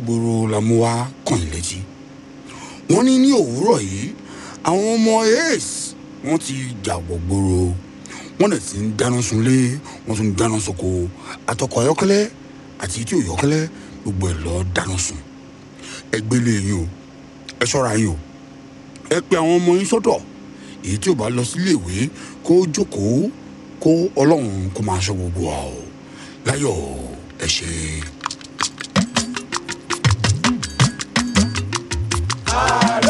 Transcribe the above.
gbòòrò la mú wá kàn yín létí wọ́n ní ní òwúrọ̀ yìí àwọn ọmọ ace wọ́n ti jàgbọ̀ gbòòrò wọ́n dẹ̀ ti ń dáná sunlé wọ́n tún ń dáná soko àtọkọ̀ ayọ́kẹ́lẹ́ àti tí ò yọ́kẹ́lẹ́ gbogbo ẹ̀ lọ́ọ́ dáná sun ẹ gbélé yín o ẹ ṣọ́ra yín o ẹ pe àwọn ọmọ yín sọ́dọ̀ èyí tí ò bá lọ sílé ìwé kó jókòó kó ọlọ́run kó máa ṣọ́ gbogbo wa o láyọ̀ ẹ ṣe. ààrẹ